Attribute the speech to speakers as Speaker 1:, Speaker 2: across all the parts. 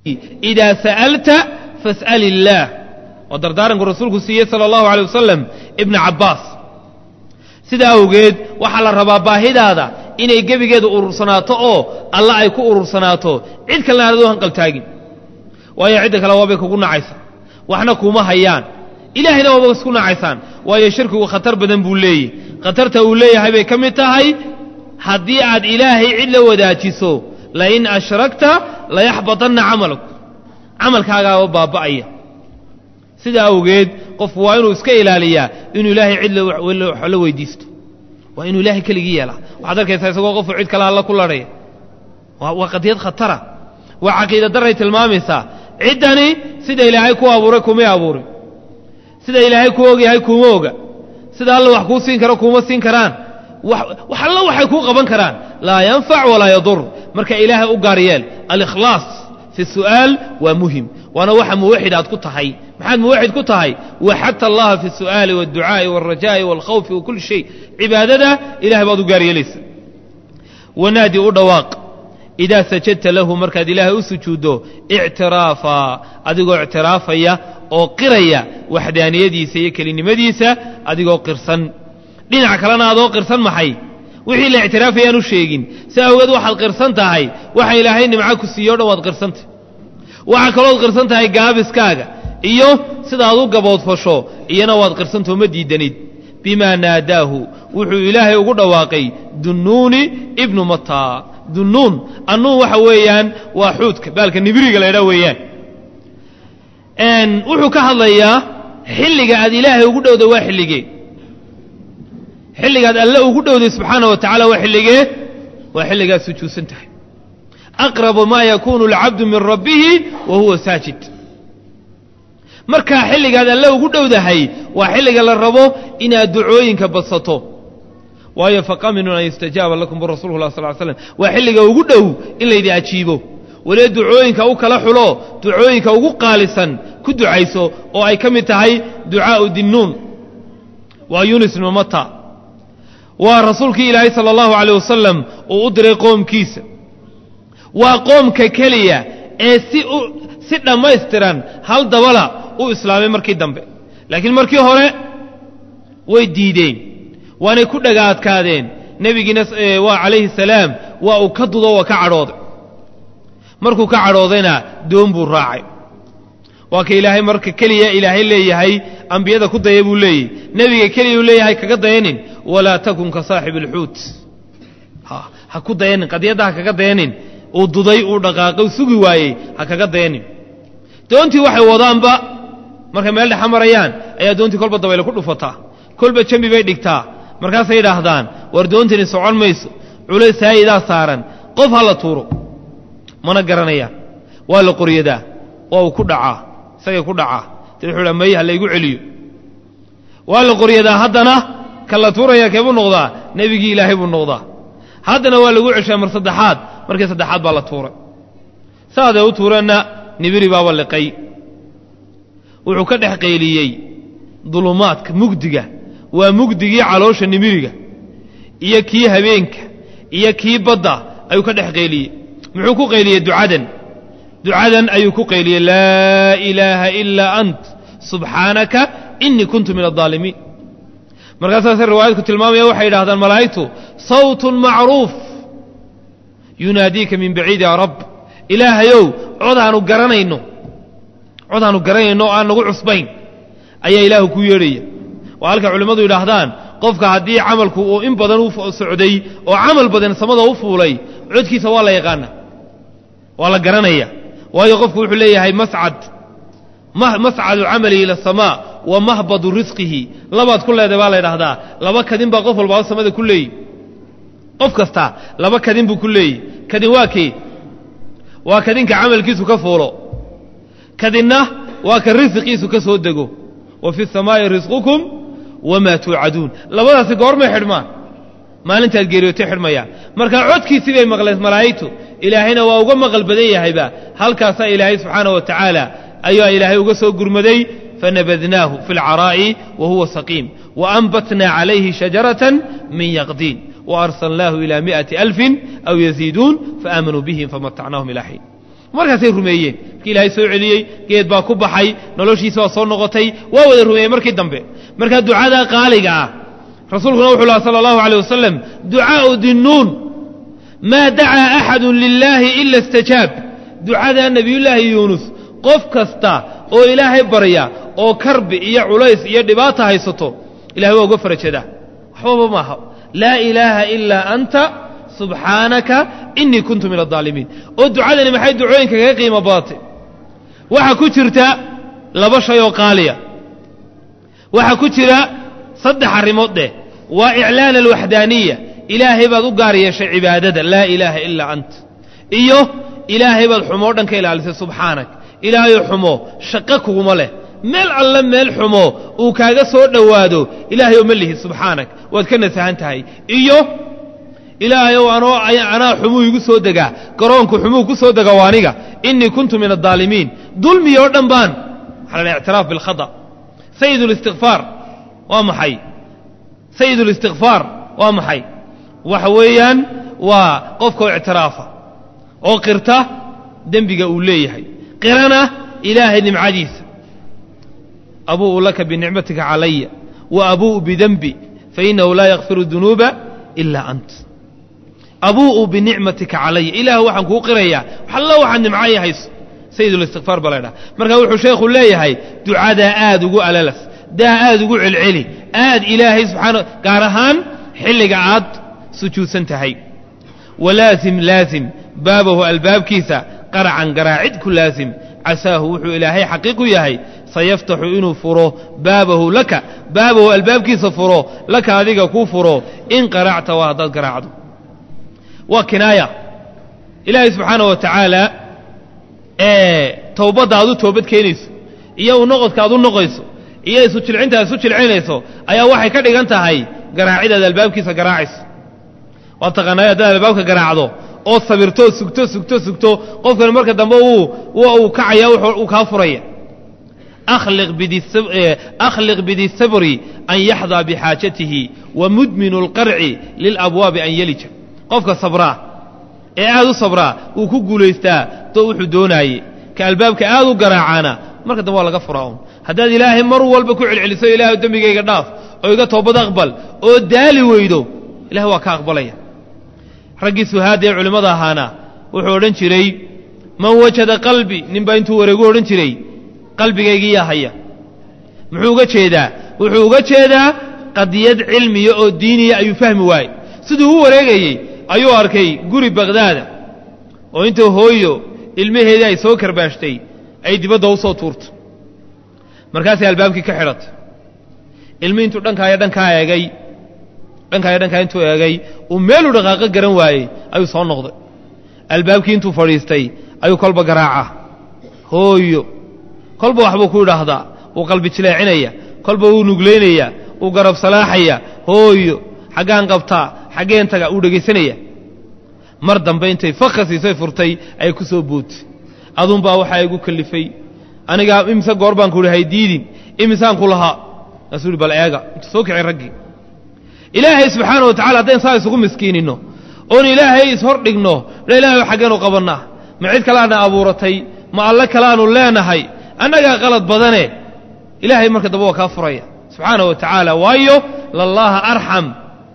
Speaker 1: idaa sa'alta fas'al illaah oo dardaaranku rasuulku siiyey sala allahu alay wasalam ibna cabbaas sidaa awgeed waxaa la rabaa baahidaada inay gebigeeda urursanaato oo alla ay ku urursanaato cid kalena aanad u hanqaltaagin waayo cidda kale waabay kugu nacaysaa waxna kuuma hayaan ilaahayna waaba isku nacaysaan waayo shirkigu khatar badan buu leeyahy khatarta uu leeyahay bay ka mid tahay haddii aad ilaahay cid la wadaajiso lain ashrakta layaxbatanna camaluk camalkaagaaba baaba'aya sidaa awgeed qofku waa inuu iska ilaaliyaa inuu ilaahay cid la weydiisto waa inuu ilaahay keligii yeelaa waxaad arkaysaa isagoo qofku cid kale alla ku ladhaya waa qadiyad khatara waa caqiida daray tilmaamaysaa ciddani sida ilaahay ku abuuray kumay abuurin sida ilaahay ku ogyahay kuuma oga sida alla wax kuu siin karo kuuma siin karaan wax alla waxay kuu qaban karaan laa yanfac walaa yadur marka ilaahay u gaar yeel alikhlaas fi su'aal waa muhim waana waxa muwaxid aad ku tahay maxaad muwaxid ku tahay waxadta allaha fi su'aali wاdducaa'i wاlrajaa'i wاlkhawfi wa kulli shay cibaadada ilahay baad u gaar yeelaysa wanaadi u dhawaaq idaa sajadta lahu markaad ilaahay u sujuuddo ictiraafa adigoo ictiraafaya oo qiraya waxdaaniyadiisa iyo kelinimadiisa adigoo qirsan dhinac kalena adoo qirsan maxay wixii la ictiraafayaan u sheegin si awgeed waxaad qirsan tahay waxa ilaahay nimco ku siiyo o dhan waad qirsantahy waxaa kalooad qirsan tahay gaabiskaaga iyo sidaad u gaboodfasho iyana waad qirsantao ma diidanid bimaa naadaahu wuxuu ilaahay ugu dhawaaqay dunnuuni ibnu mataa dunnuun annuun waxa weeyaan waa xuudka baalka nibiriga la ydhaa weeyaan wuxuu ka hadlayaa xilliga aad ilaahay ugu dhowda waa xilligee xilligaad alle ugu dhowday subxaana wa tacala waa xilligee waa xilligaad sujuudsan tahay aqrabu maa yakuunu alcabdu min rabbihi wa huwa saajid markaa xilligaad alle ugu dhowdahay waa xilliga la rabo inaad ducooyinka badsato waayo faqaminun an yustajaaba lakum birasuulu lah sal slam waa xilliga ugu dhow in laydi ajiibo walee ducooyinka u kala xulo ducooyinka ugu qaalisan ku ducayso oo ay ka mid tahay ducaau dinnuun waa yunis ibnu mata waa rasuulkii ilaahay sala allahu aleyh wasalam uu u diray qoomkiisa waa qoomka keliya ee si si dhammaystiran hal dabala u islaamay markii dambe laakiin markii hore way diideen waanay ku dhaga adkaadeen nebigiina waa calayhi salaam waa uu ka dudo waa ka cadhooday markuu ka cadhoodayna doon buu raacay waa ka ilaahay marka keliya ilaahay leeyahay ambiyada ku daya buu leeyahy nebiga keliya uu leeyahay kaga dayanin walaa takun ka saaxib alxuut ha ku dayanin qadiyadda ha kaga dayanin uu duday uu dhaqaaqay sugi waayey ha kaga dayanin doontii waxay wadaanba markay meel dhexa marayaan ayaa doontii kolba dabayle ku dhufataa kolba jambi bay dhigtaa markaasay yidhaahdaan war doontani socon mayso culays haayidaa saaran qof ha la tuuro mana garanayaan waa la qoryadaa waa uu ku dhacaa isagay ku dhacaa de wuxuu dhaa may ha laygu celiyo waa la qoryadaa haddana ka la tuuraya keebuu noqdaa nebigii ilaahay buu noqdaa haddana waa lagu ceshaa mar saddexaad markii saddexaad baa la tuuray saaday u tuureenna nibiri baaba liqay wuxuu ka dhex qayliyey dulumaadka mugdiga waa mugdigii caloosha nimiriga iyo kii habeenka iyo kii badda ayuu ka dhex qayliyey muxuu ku qayliyey ducadan ducadan ayuu ku qayliyey laa ilaaha ilaa ant subxaanaka inii kuntu min aaalimiin markaasaase riwaayadku tilmaamaya waxay yidhahdaan malaa'igtu sawtun macruuf yunaadiika min baciid yaa rab ilaahayow codaanu garanayno codaanu garanayno o aan nagu cusbayn ayaa ilaahu ku yeedhaya waa halka culimmadu yidhaahdaan qofka haddii camalku uu in badan u socday oo camal badan samada u fuulay codkiisa waa la yaqaana waa la garanaya waayo qofku wuxuu leeyahay mascad mascadu camalihi ila asamaa wa mahbadu risqihi labaad ku leeday baa la ydhahdaa laba kadin baa qof walbaaba samada ku leeyi qof kasta laba kadin buu ku leeyi kadin waa kee waa kadinka camalkiisu ka fuulo kadinna waa ka risiqiisu ka soo dego wa fi samaa'i risqukum wamaa tuucaduun labadaasi goormay xidhmaan maalintaad geeriyootay xidhmayaan marka codkiisii bay maqleen malaa'igtu ilaahayna waa uga maqal badan yahayba halkaasaa ilaahay subxaana wa tacaala ayaa ilaahay uga soo gurmaday fanabadnaahu fi lcaraa'i wa huwa saqiim waanbatnaa calayhi shajaratan min yaqdiin waarsalnaahu ilaa mi'ati alfin aw yaziiduun faaamanuu bihim famatacnaahum ilaa xiin markaasay rumeeyeen kii ilaahay soo celiyey geed baa ku baxay noloshiisa waa soo noqotay waa wada rumeeyey markii dambe markaa ducada qaaliga ah rasuulkuna wuxuu laha sala allahu aleyh wasalam ducaau dinnuun maa dacaa axadu lilaahi ila istajaab ducada nebiyullaahi yuunus qof kasta oo ilaahay barya oo karbi iyo culays iyo dhibaata haysato ilahay waa uga farajadaa waxbaba maaha laa ilaaha ilaa anta subxaanaka inii kuntu min aaalimiin oo ducadani maxay ducooyinka kaga qiimo badatay waxaa ku jirta laba shay oo qaaliya waxaa ku jira saddex arrimood dheh waa iclaan alwaxdaaniya ilaahay baad u gaar yeeshay cibaadada laa ilaaha ilaa ant iyo ilaahay baad xumoo dhan ka ilaalisay subxaanak ilaahayo xumo shaqo kuguma leh meel alle meel xumo uu kaaga soo dhowaado ilaahayoo ma lihi subxaanak waad ka nasahan tahay iyo ilaahayow anoo anaa xumuu igu soo degaa garoonku xumuu ku soo dega waa aniga inii kuntu min addaalimiin dulmi oo dhan baan waxaa la ictiraaf bilkhata sayid اlistikfaar waa maxay sayid اlistikfaar waa maxay waxa weeyaan waa qofkao ictiraafa oo qirta dembiga uu leeyahay qirana ilaahay nimcadiisa abuu'u laka binicmatika calaya wa abuu'u bidenbi fainahu laa yakfiru dunuuba ilaa ant abuu'u binicmatika calaya ilaah waxaan kuu qirayaa waxallo waxaad nimcaya hayso sayidulistikfaar baa la ydhaha markaa wuxuu sheekhu leeyahay ducadaa aad ugu alalas daa aad ugu celceli aad ilaahay subxaana gaar ahaan xilliga aad sujuudsan tahay walaasim laasim baabahu albaabkiisa qaracan garaacid ku laasim casaahu wuxuu ilaahay xaqiiqu yahay sayaftaxu inuu furo baabahu laka baabahu albaabkiisa furo laka adiga kuu furo in qaracta waa haddaad garaacdo waa kinaaya ilaahay subxaana wa tacaala towbadda aad u toobad keenayso iyo u noqodka aad u noqayso iyo isu jilcinta aad isu jilcinayso ayaa waxay ka dhigan tahay garaacidaad albaabkiisa garaacayso waad taqaanay haddaad albaabka garaacdo oo sabirto sugto sugto sugto qofkani marka dambe uu kacaya uu kaa furaya akhliq bidisabri an yaxdaa bixaajatihi wa mudminu اlqarci lilabwaabi an yelija qofka sabraa ee aad u sabraa wuu ku guulaystaa to wuxuu doonaaye ka albaabka aad u garaacaana marka dambe waa laga furaa un haddaad ilaahay mar walba ku celceliso ilahay dembigayga dhaaf oo iga toobad aqbal oo daali weydo ilahay waa ka aqbalaya raggii suhaada ee culimmada ahaana wuxuu odhan jiray man wajada qalbi ninbaa intuu wareegu odhan jiray qalbigaygiiyaa haya muxuu uga jeedaa wuxuu uga jeedaa qadiyad cilmiya oo diiniya ayuu fahmi waayey siduu u wareegayey ayuu arkay guri bakhdaada oo intuu hooyo ilmaheedii ay soo karbaashtay ay dibadda u soo tuurto markaasay albaabkii ka xidhatay ilmi intuu dhankaaya dhankaa eegay dhankaaya dhankaa intuu eegay uu meeluu dhaqaaqo garan waayey ayuu soo noqday albaabkii intuu fadhiistay ayuu kolba garaacaa hooyo kolba waxbuu ku idhaahdaa wuu qalbi jileecinaya kolba wuu nuglaynaya wuu garab salaaxaya hooyo xaggaan qabtaa xaggeen taga wuu dhegaysanaya mar dambe intay fakka siisay furtay ayay ku soo bootay adunbaa waxaa igu kalifay anigaa imise goor baan ku ihi haydiidin imisaan ku lahaa kaasuu ihi bal eega intuu soo kicay raggii ilaahay subxaana wa tacala haddayn saa isugu miskiininno oon ilaahay ishor dhigno dha ilahay xaggeenu qabannaa ma cid kalaana abuuratay ma alle kalaanu leenahay annagaa qalad badane ilaahay marka dambe waa kaa furaya subxaana wa tacaala waayo lallaha arxam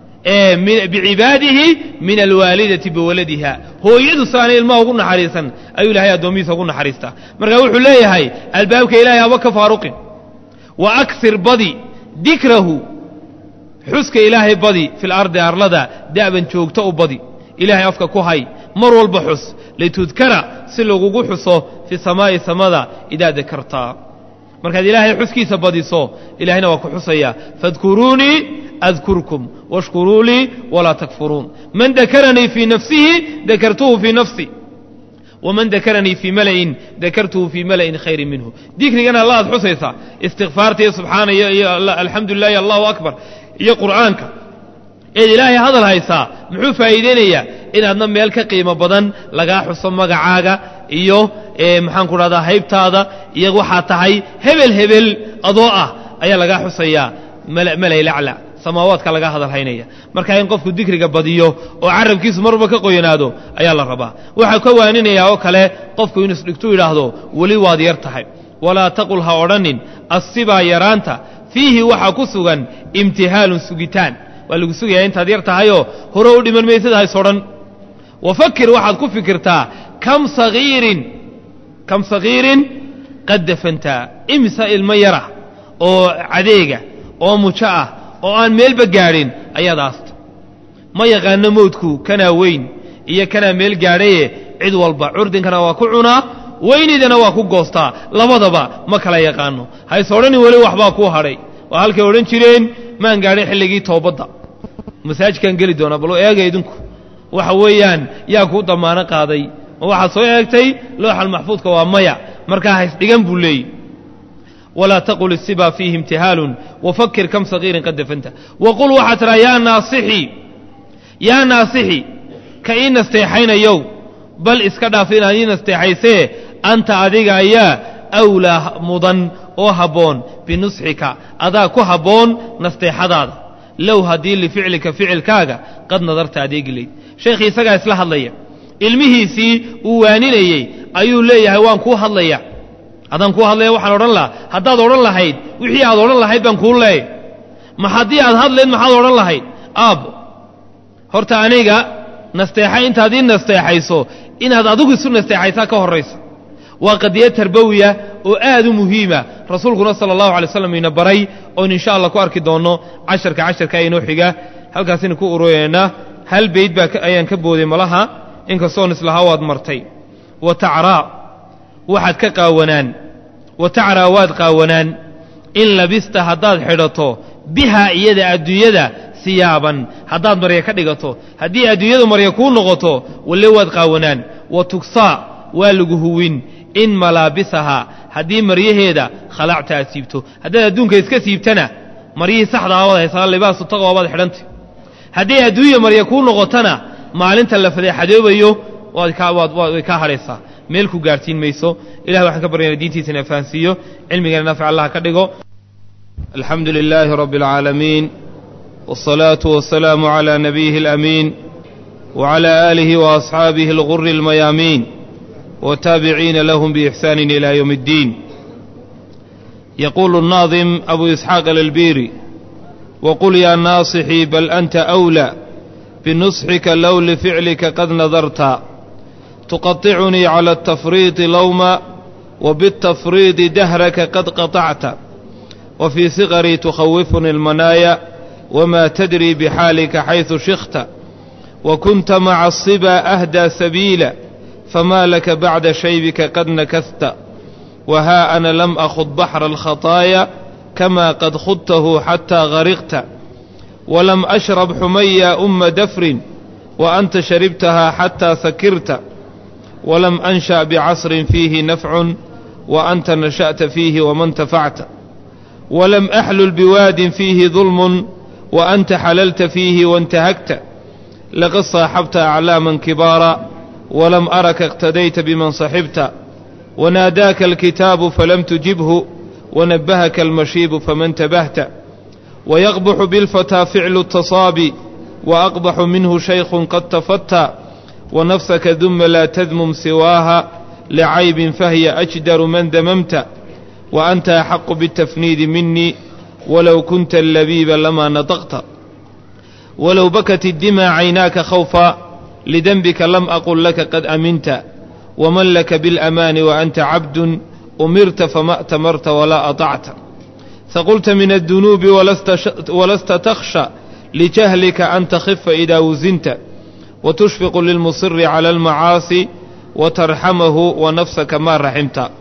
Speaker 1: bicibaadihi min alwaalidati biwaladiha hooyadu saana ilmaha ugu naxariisan ayuu ilahay addoomihiisa ugu naxariistaa marka wuxuu leeyahay albaabka ilahay haba ka faaruqin wa aksir badi dikrahu xuska ilaahay badi fi lardi arlada da'ban joogto u badi ilaahay afka ku hay mar walba xus litudkara si lagugu xuso fi samaa'i samada idaa dakartaa markaad ilaahay xuskiisa badiso ilahayna waa ku xusaya faadkuruunii adkurkum washkuruu lii walaa takfuruun man dakaranii fii nafsihi dakartuhu fii nafsi waman dakaranii fii mala'in dakartuhu fii mala'in khayrin minhu dikrigana alla aad xusaysaa istikfaarta iyo subxaana iyo alxamdu lilah iyo allahu akbar iyo qur'aanka eed ilaahay hadal haysaa muxuu faa'iideynayaa inaadna meel ka qiimo badan lagaa xuso magacaaga iyo maxaan ku dhahdaa haybtaada iyo waxaa tahay hebel hebel adoo ah ayaa lagaa xusayaa malay lacla samaawaadka laga hadalhaynaya marka in qofku dikriga badiyo oo carabkiisu marba ka qoyanaado ayaa la rabaa waxaa ka waaninayaa oo kale qofku inuu isdhigtu yidhaahdo weli waad yar tahay walaa taqul ha odhanin assibaa yaraanta fiihi waxaa ku sugan imtihaalun sugitaan waa lagu sugayaa intaad yar tahayoo hore u dhiman maysad hays odhan wafakir waxaad ku fikirtaa kam sagiirin kam sagiirin qad dafantaa imsa ilmo yara oo cadeega oo mujo ah oo aan meelba gaadhin ayaad aasta ma yaqaano mawdku kanaa weyn iyo kanaa meel gaadhaye cid walba curdinkana waa ku cunaa weynidana waa ku goostaa labadaba ma kala yaqaano hays odhanin weli waxbaa kuu hadhay waa halkay odhan jireen maan gaadhin xilligii toobadda masaajidkaan geli doonaa bal eega idinku waxa weeyaan yaa kuu damaano qaaday ma waxaad soo eegtay looxal maxfuudka waa maya markaa hays dhigan buu leeyi walaa taqul isiba fiihi imtihaalun wafakir kam sagiirin qad dafanta waqul waxaad tidhaha yaa naasixi yaa naasixi ka ii nasteexaynayow bal iska dhaaf inaad ii nasteexaysee anta adiga ayaa awlaa mudan oo habboon binusxika adaa ku habboon nasteexadaada low haddii lificlika ficilkaaga qad nadarta adeegi layd sheekhii isagaa isla hadlaya ilmihiisii uu waaninayey ayuu leeyahay waan kuu hadlaya haddaan kuu hadlaya waxaan odhan lahaa haddaad odhan lahayd wixii aad odhan lahayd baan kuu leey ma haddii aad hadlayd maxaad odhan lahayd aabbo horta aniga nasteexa intaad ii nasteexayso inaad adigu isu nasteexaysaa ka horraysa waa qadiyad tarbawiya oo aad u muhiima rasuulkuna sala allahu alay slam ina baray oon insha allah ku arki doonno casharka casharka inoo xiga halkaasina ku urureynaa hal bayd baa ayaan ka booday malaha inkastoon islahaa waad martay wa tacraa waxaad ka qaawanaan wa tacraa waad qaawanaan in labista haddaad xidhato bihaa iyada adduunyada siyaaban haddaad marya ka dhigato haddii adduunyadu marya kuu noqoto walle waad qaawanaan wa tugsaa waa lagu huwin in malaabisahaa haddii maryaheeda khalacta aad siibto haddaad adduunka iska siibtana maryihii saxdaa waad haysaa libaasu taqwa baad xidhantay haddii adduunya marya kuu noqotona maalinta la fadeexadoobayo way kaa hadhaysaa meel ku gaadhsiin mayso ilahi waxaan ka baryana diintiisa ina fahansiiyo cilmigana naafic allah ka dhigo alxamdu lilaahi rabbi اlcaalamiin wالصalaaةu wasalaamu عalى nabiyihi اlأmiin wعalى aalihi وأصxaabihi اlغuri اlmayaamiin wtaabiciina lahm bإxsaan ilى ywm اddiin yaquulu الnaadim abu isxaaq alilbiri wqul yaa naasixii bal anta أwlى binusxika low lificlika qad nadarta tuqaطicunii calى الtafriiطi lowma wbالtafriiطi dahraka qad qaطacta wfii siqarii tukhawifuni اlmanaaya wma tadri bxaalika xayثu shikta wakunta maca الصibا أhdى sabiila fma laka bacda shaybika qad nakasta wahaa ana lam akhud baxra alkhataaya kama qad khudtahu xataa gariqta walam ashrab xumaya uma dafrin wa anta sharibtahaa xataa sakirta walam ansha bicasrin fiihi nafcun wa anta nasha'ta fiihi wama ntafacta walam axlul biwaadin fiihi dulmun wa anta xalalta fiihi waintahagta laqad saaxabta aclaaman kibaara ولم أرك اقتديت بمن صحبت وناداك الكتاب فلم تجبه ونبهك المشيب فما انتبهت ويقبح بالفتى فعل التصابي وأقبح منه شيخ قد تفتى ونفسك ذم لا تذمم سواها لعيب فهي أجدر من ذممت وأنت أحق بالتفنيد مني ولو كنت اللبيب لما نطقت ولو بكت الدمى عيناك خوفا لذنبك لم أقل لك قد أمنت ومن لك بالأمان وأنت عبد أمرت فما أتمرت ولا أطعت فقلت من الذنوب ولست, ش... ولست تخشى لجهلك أن تخف إذا وزنت وتشفق للمصر على المعاصي وترحمه ونفسك ما رحمت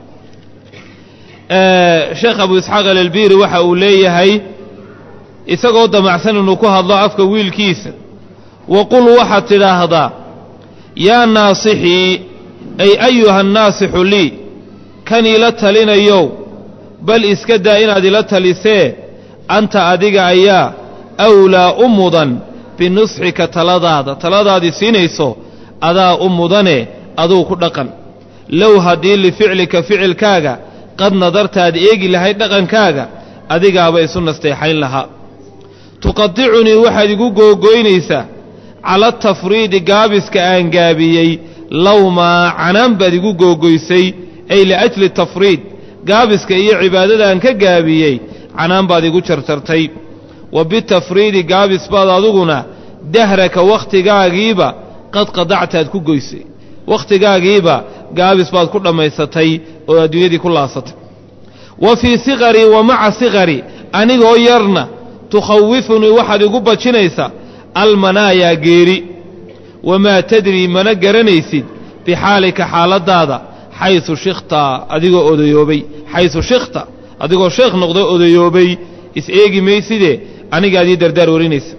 Speaker 1: آه شيخ أبو إسحاق الالبيري وحا أوليه isagoo damacsan inuu ku hadlo afka wiilkiisa waqul waxaad tidhaahdaa yaa naasixii ay ayuha naasixu lii kan ila talinayow bal iska daa inaad ila talisee anta adiga ayaa awlaa u mudan binusxika taladaada taladaadii siinayso adaa u mudane aduu ku dhaqan low haddii lificlika ficilkaaga qad nadartaad eegi lahayd dhaqankaaga adigaaba isu nasteexayn lahaa tuqadicunii waxaad igu googoynaysaa cala tafriidi gaabiska aan gaabiyey lowmaa canaan baad igu googoysay ay liajli tafriid gaabiska iyo cibaadada aan ka gaabiyey canaan baad igu jarjartay wa bitafriidi gaabis baad aduguna dahraka wakhtigaagiiba qad qadactaad ku goysay wakhtigaagiiba gaabis baad ku dhammaysatay oo adduunyadii ku laasatay wa fii siqarii wa maca siqari anigoo yarna tukhawifunii waxaad igu bajinaysaa almanaayaa geeri wamaa tadrii mana garanaysid bixaalika xaaladdaada xaysu shikhta adigoo odayoobay xaysu shikhta adigoo sheekh noqdo odayoobay is eegi mayside anigaad ii dardaar warinaysa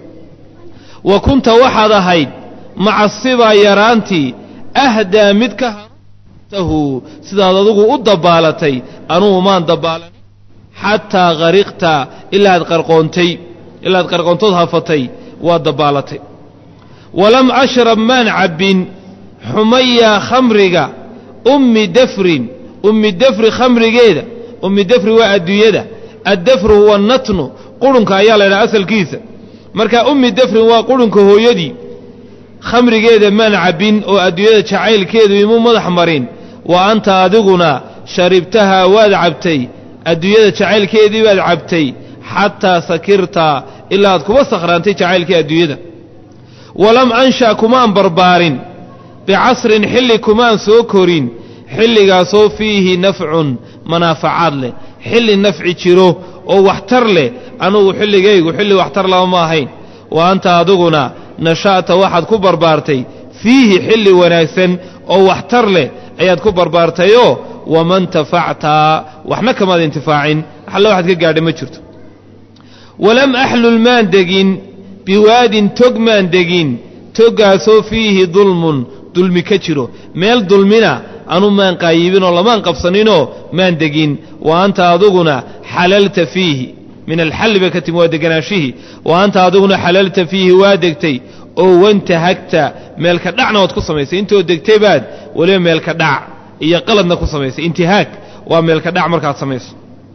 Speaker 1: wa kunta waxaad ahayd maca sibaa yaraantii ahdaa mid ka hanuuntahu sidaad adigu u dabbaalatay anugu maan dabbaalanin xataa qariqta ilaaad qarqoontay ilaaad qarqoontood hafatay waad dabbaalatay walam ashrab maan cabbin xumayaa khamriga ummi dafrin ummi dafri khamrigeeda ummi dafri waa adduunyada addafru huwa natnu qurunka ayaa la ydhaha asalkiisa marka ummi dafrin waa qurunka hooyadii khamrigeeda maan cabbin oo adduunyada jacaylkeedu imuu madax marin wa anta adiguna sharibtahaa waad cabtay adduunyada jacaylkeedii baad cabtay xataa sakirta ilaa aad kuba sakhraantay jacaylkii adduunyada walam ansha kumaan barbaarin bicasrin xilli kumaan soo korin xilligaasoo fiihi nafcun manaafacaad leh xilli nafci jiro oo waxtar leh anugu xilligaygu xilli waxtar laba ma ahayn wa anta adiguna nasha'ta waxaad ku barbaartay fiihi xilli wanaagsan oo waxtar leh ayaad ku barbaartayoo wama ntafacta waxna kamaad intifaacin alle waxaad ka gaadhay ma jirto walam axlul maan degin biwaadin tog maan degin toggaasoo fiihi dulmun dulmi ka jiro meel dulmina anu maan qaayibinoo lamaan qabsaninoo maan degin wa anta adiguna xalalta fiihi min alxalli bay ka timi waa deganaashihii wa anta adiguna xalalta fiihi waa degtay oo wantahagta meelka dhacna waad ku samaysay intood degtay baad weliba meelka dhac iyo qaladna ku samaysay intihaag waa meelka dhac markaad samayso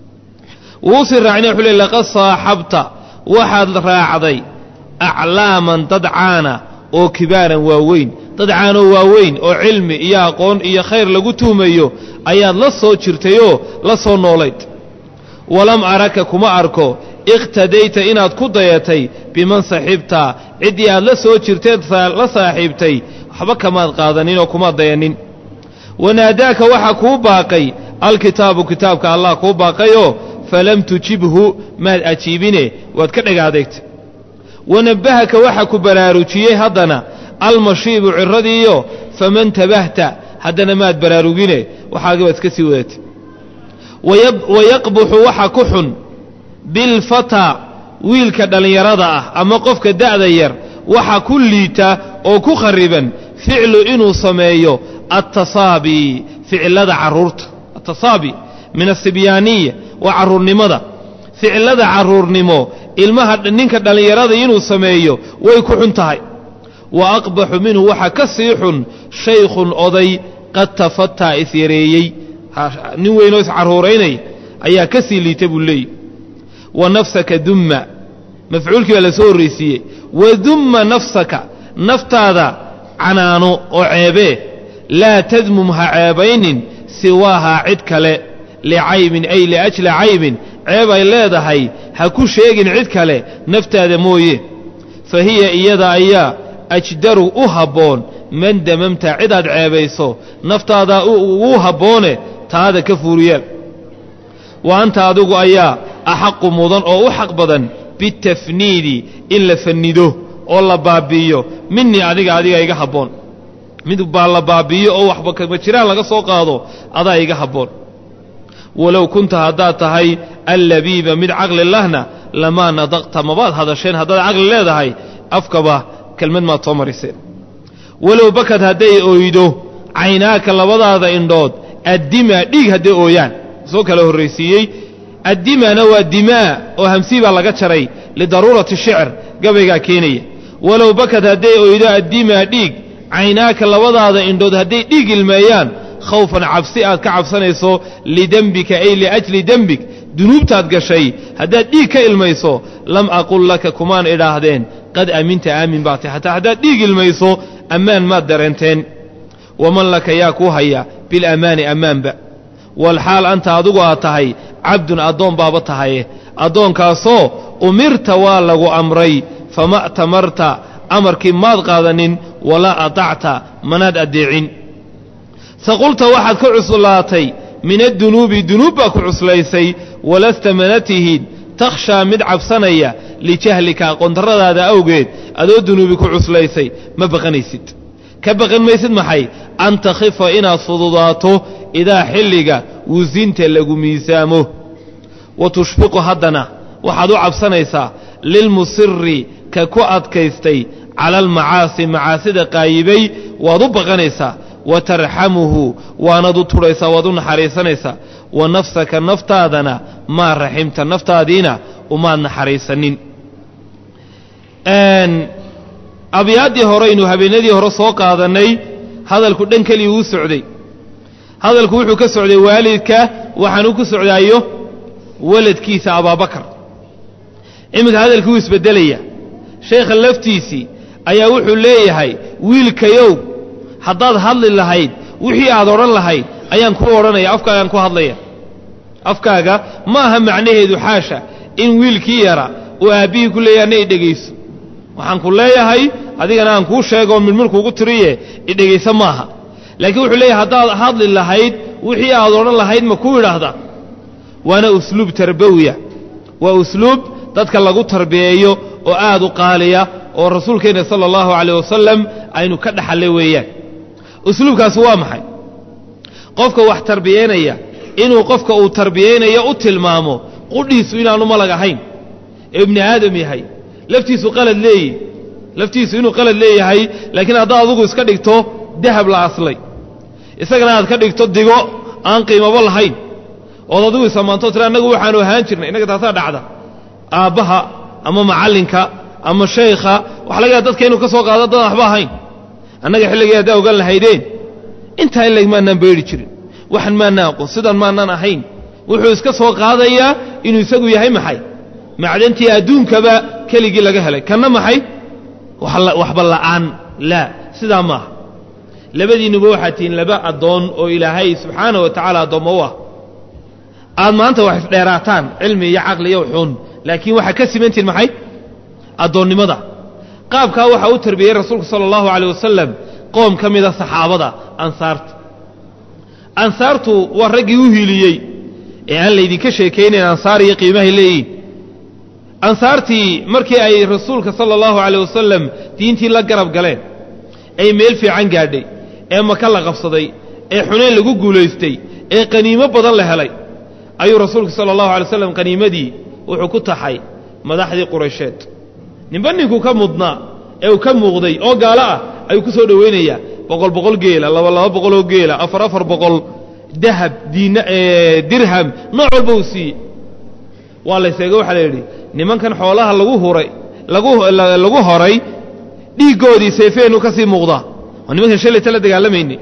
Speaker 1: wuusii raacina wuxuu le laqad saaxabta waxaad raacday aclaaman dad caana oo kibaaran waaweyn dad caanoo waaweyn oo cilmi iyo aqoon iyo khayr lagu tuhmayo ayaad la soo jirtayoo la soo noolayd walam araka kuma arko iqtadayta inaad ku dayatay biman saxibta ciddii aad la soo jirteed la saaxiibtay waxba kamaad qaadaninoo kumaad dayanin wanaadaaka waxaa kuu baaqay alkitaabu kitaabka allah kuu baaqayoo falam tujibhu maad ajiibine waad ka dhegaadeegtay wanabbahaka waxaa ku baraarujiyey haddana almashiibu ciradiiyo faman tabahta haddana maad baraarugine waxaagi baad iska sii wadatay wayaqbuxu waxa ku xun bilfataa wiilka dhallinyarada ah ama qofka da'da yar waxa ku liita oo ku khariban ficlu inuu sameeyo attasaabi ficilada carruurta attasaabi min asibyaaniya waa carruurnimada ficilada carruurnimo ilmaha ninka dhallinyarada inuu sameeyo way ku xun tahay wa aqbaxu minhu waxa ka sii xun shaykhun oday qad tafataa isyareeyey nin weynoo iscarruuraynaya ayaa ka sii liita buu leeyihi wa nafsaka dumma mafcuulkii baa la soo horraysiiyey wa dumma nafsaka naftaada canaano oo ceebee laa tadmum ha ceebaynin siwaahaa cid kale licaybin ay liajli caybin ceeb ay leedahay ha ku sheegin cid kale naftaada mooye fa hiya iyada ayaa ajdaru u habboon man damamta cidaad ceebayso naftaadaa ugu habboone taada ka fuuriyeel wa anta adigu ayaa axaqu mudan oo u xaq badan bitafniidi in la fannido oo la baabbi'iyo minii adiga adiga iga habboon mid baa la baabbi'iyo oo waxba kama jiraan laga soo qaado adaa iga habboon walow kunta haddaad tahay allabiiba mid caqli lahna lamaa nadaqta mabaad hadasheen haddaad caqli leedahay afkaba kelmad maad soo mariseen walow bakad hadday oydo caynaaka labadaada indhood addimaa dhiig hadday ooyaan soo kala horraysiiyey addimana waa dimaa oo hamsii baa laga jaray lidaruurati shicr gabaygaa keenaya walow bakad hadday oydo addimaa dhiig caynaaka labadaada indhood hadday dhiig ilmeeyaan khawfan cabsi aad ka cabsanayso lidembika ay liajli dembig dunuubtaad gashay haddaad dhiig ka ilmayso lam aqul laka kumaan idhaahdeen qad aaminta aamin baa tahy hataa haddaad dhiig ilmayso ammaan maad dareenteen waman laka yaa kuu haya bilamaani ammaanba walxaal anta adigu aad tahay cabdun addoon baaba tahaye addoonkaasoo umirta waa lagu amray fama tamarta amarkii maad qaadanin walaa atacta manaad addeecin saqulta waxaad ka cuslaatay min addunuubi dunuub baa ku cuslaysay walasta mana tihid takhshaa mid cabsanaya lijahlika aqoondarradaada awgeed adoo dunuubi ku cuslaysay ma baqanaysid ka baqan maysid maxay an takhifa inaad fududaato idaa xilliga wusinta lagu miisaamo wa tushfiqu haddana waxaad u cabsanaysaa lilmusiri ka ku adkaystay cala almacaasi macaasida qaayibay waad u baqanaysaa wa tarxamuhu waanaad u tudhaysaa waad u naxariisanaysaa wa nafsaka naftaadana maa raximta naftaadiina umaad naxariisanin abyaaddii horeynu habeenadii hore soo qaadannay hadalku dhan keliya uu socday hadalku wuxuu ka socday waalidka waxaanuu ku socdaayo waladkiisa abaabakar iminka hadalkii wuu isbeddelaya sheekha laftiisii ayaa wuxuu leeyahay wiilkayow haddaad hadli lahayd wixii aad odhan lahayd ayaan kuu odhanaya afkaagaan ku hadlaya afkaaga ma aha macnaheedu xaasha in wiilkii yara uu aabbihii ku leeyahay na idhegayso waxaan ku leeyahay adigana aan kuu sheegoo midmirkuugu tiriye idhegayso maaha laakiin wuxuu leeyahay haddaad hadli lahayd wixii aad odhan lahayd ma ku idhaahda waana usluub tarbawiya waa usluub dadka lagu tarbiyeeyo oo aad u qaaliya oo rasuulkeenna sala allahu calayh wasalam aynu ka dhaxalle weeyaan usluubkaasi waa maxay qofka wax tarbiyeynaya inuu qofka uu tarbiyeynayo u tilmaamo qudhiisu inaanu malag ahayn ee ibni aadam yahay laftiisu qalad leeyihi laftiisu inuu qalad leeyahay laakiin haddaad adugu iska dhigto dahab la aslay isagana aad ka dhigto digo aan qiimabo lahayn ood adigu isamaanto tira annagu waxaanu ahaan jirnay innaga taasaa dhacda aabbaha ama macallinka ama shaykha waxa laga yaha dadka inuu ka soo qaado dad waxba ahayn annaga xilligii haddaa ogaan lahaydeen intaa ilag maannaan beedhi jirin waxan maannaan aqoon sidan maannaan ahayn wuxuu iska soo qaadayaa inuu isagu yahay maxay macdantii adduunkaba keligii laga helay kanna maxay waxba la'aan laa sidaa maaha labadiinnuba waxaad tihiin laba addoon oo ilaahay subxaana wa tacaala addoommo u ah aad maanta wax isdheeraataan cilmi iyo caqli iyo xun laakiin waxaa ka simantihin maxay addoonnimada qaabkaa waxaa u tarbiyey rasuulku sala allahu caleyh wasalam qoom ka mida saxaabada ansaarta ansaartu waa raggii u hiiliyey ee aan laydinka sheekaynayn ansaar iyo qiimahay leeyihin ansaartii markii ay rasuulka sala allahu caleyh wasalam diintii la garab galeen ay meel fiican gaadhay ee maka la qabsaday ee xunayn lagu guulaystay ee qaniimo badan la helay ayuu rasuulku sala allahu alay slam qaniimadii wuxuu ku taxay madaxdii quraysheed ninba ninkuu ka mudnaa ee uu ka muuqday oo gaalo ah ayuu ku soo dhowaynayaa boqol boqol geela laba laba boqoloo geela afar afar boqol dahab diina dirham nooc walba uu siiyey waa la yseega waxaa la yidhi nimankan xoolaha lagu huray lagu lagu horay dhiiggoodii seefeenu ka sii muuqdaa waa nimankan shalayta la dagaalamayne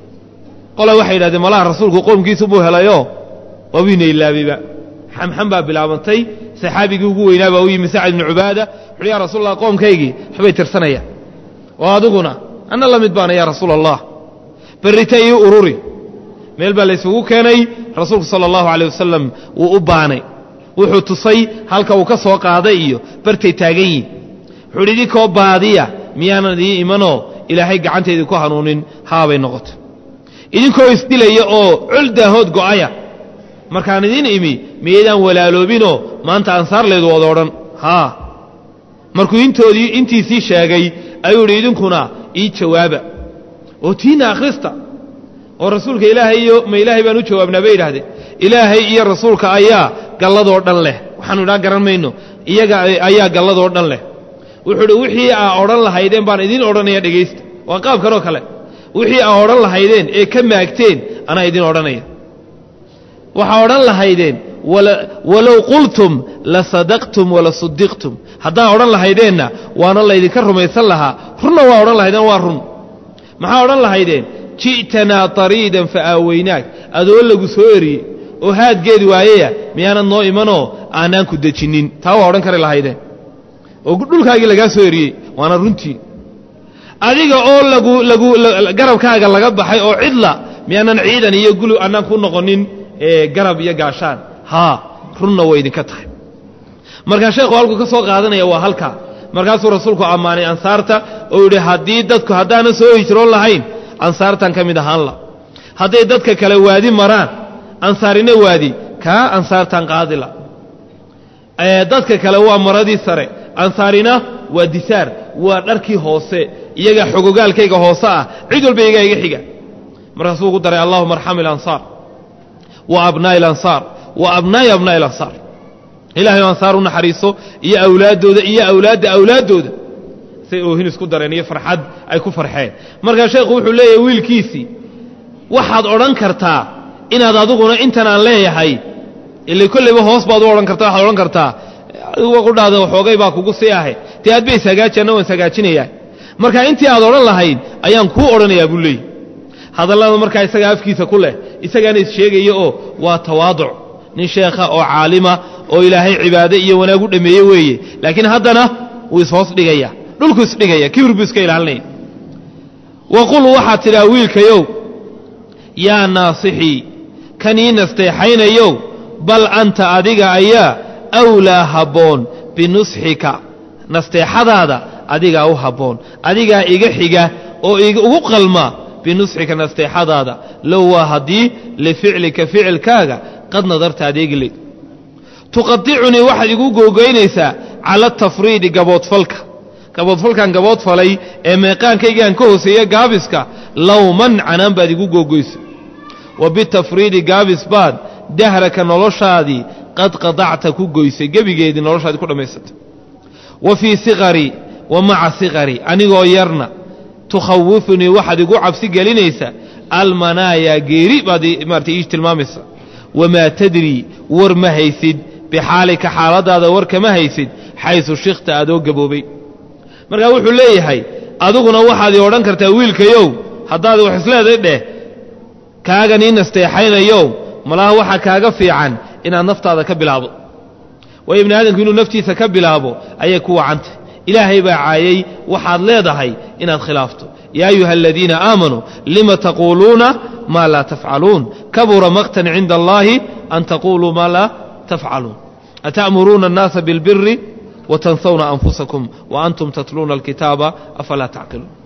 Speaker 1: qola waxay yidhahdeen malaha rasuulku qoomkiisu buu helayoo waabiina ilaabayba xamxam baa bilaabantay saxaabigii ugu weynaa baa u yimi sacad ibnu cubaada wuxuuhi yaa rasuul allah qoomkaygii waxbay tirsanayaan oo adiguna anna la mid baana yaa rasuula allah berrita ii ururi meel baa laysugu keenay rasuulku sala allahu caleyh wasalam wuu u baanay wuxuu tusay halka uu ka soo qaaday iyo bartay taagan yihin wuxuu idhi idinkoo baadiya miyaanan idii imanoo ilaahay gacantaydi ku hanuunin haabay noqotay idinkoo isdilaya oo col daahood go'aya markaan idiin imi miyaydaan walaaloobinoo maanta ansaarleedu wada odhan haa markuu intoodii intiisii sheegay ayuu idhi idinkuna ii jawaaba oo tiina akhrista oo rasuulka ilaahay iyo ma ilaahay baan u jawaabnaa bay yidhahdeen ilaahay iyo rasuulka ayaa galladoo dhan leh waxaanu idhaa garan mayno iyaga ayaa galladoo dhan leh wuxuu idhi wixii aa odhan lahaydeen baan idiin odhanaya dhegaysta waa qaab kanoo kale wixii aa odhan lahaydeen ee ka maagteen anaa idiin odhanaya waxaa odhan lahaydeen walow qultum la sadaqtum wala sudiqtum haddaa odhan lahaydeenna waana laydinka rumaysan lahaa runna waa odhan lahaydeen waa run maxaa odhan lahaydeen ji'tanaa tariidan fa aaweynaak adoo lagu soo eriyey oo haadgeedi waayaya miyaanad noo imanoo aanaan ku dejinnin taa waa odhan kari lahayde oo dhulkaagii lagaa soo eriyey waana runtii adiga oo lagu lagu garabkaaga laga baxay oo cidla miyaanan ciidan iyo gulu annaan ku noqonin garab iyo gaashaan haa runna way idinka tahay markaa sheekhu halkuu ka soo qaadanaya waa halkaa markaasuu rasuulku ammaanay ansaarta oo yidhi haddii dadku haddaanan soo hijroon lahayn ansaartan ka mid ahaan la hadday dadka kale waadi maraan ansaarina waadi kaa ansaartan qaadila dadka kale waa maradii sare ansaarina waa disaar waa dharkii hoose iyaga xogogaalkayga hoose ah cid walba iyagaa iga xiga markaasuu ugu daray allahuma arxam ilansaar wa abnaa'i alansaar wa abnaa'i abnaa'i alansaar ilahay ansaar u naxariiso iyo awlaaddooda iyo awlaadda awlaaddooda say oohin isku dareen iyo farxad ay ku farxeen markaa sheekhu wuxuu leeyahay wiilkiisii waxaad odhan kartaa inaad adiguna intan aan leeyahay ila kollayba hoos baad u odhan karta waxaad odhan kartaa adigu qudhaada waxoogay baa kugu sii ahe dee aad bay sagaaji anna waan sagaajinayaa marka intii aad odhan lahayd ayaan kuu odhanayaa buu leeyahy hadallada markaa isagaa afkiisa ku leh isagaana issheegaya oo waa tawaaduc nin sheekha oo caalima oo ilaahay cibaade iyo wanaag u dhammeeye weeye laakiin haddana wuu ishoos dhigaya dhulku isdhigaya kibir buu iska ilaalinaya waqul waxaad tidhaa wiilkayow yaa naasixii kan ii nasteexaynayow bal anta adiga ayaa awlaa habboon binusxika nasteexadaada adigaa u habboon adigaa iga xiga oo ugu qalma binusxika nasteexadaada low waa haddii lificlika ficilkaaga qad nadarta adeegile tuqadicunii waxaad igu googoynaysaa cala atafriidi gaboodfalka gaboodfalkan gaboodfalay ee meeqaankaygaan ka hooseeya gaabiska lowman canaan baad igu googoysa wa bitafriidi gaabis baad dahraka noloshaadii qad qadacta ku goysay gebigeedii noloshaadii ku dhammaysatay wa fii siqarii wa maca siqarii anigoo yarna tukhawifunii waxaad igu cabsi gelinaysaa almanaayaa geeri baad maarata ii tilmaamaysa wamaa tadrii war ma haysid bixaalika xaaladaada war kama haysid xaysu shikta adoo gaboobay markaa wuxuu leeyahay adiguna waxaad ii odhan kartaa wiilkayow haddaad wax isleeday dheh kaagan ii nasteexaynayow malaha waxaa kaaga fiican inaad naftaada ka bilaabo waayo ibni aadamku inuu naftiisa ka bilaabo ayay ku wacantay ilaahay baa caayay waxaad leedahay inaad khilaafto yaa ayuha aladiina aamanuu lima taquuluuna maa laa tafcaluun kabura maqtan cinda allaahi an taquluu maa laa tafcaluun ata'muruuna annaasa biاlbiri watansawna anfusakum waantum tatluuna alkitaaba afalaa tacqiluun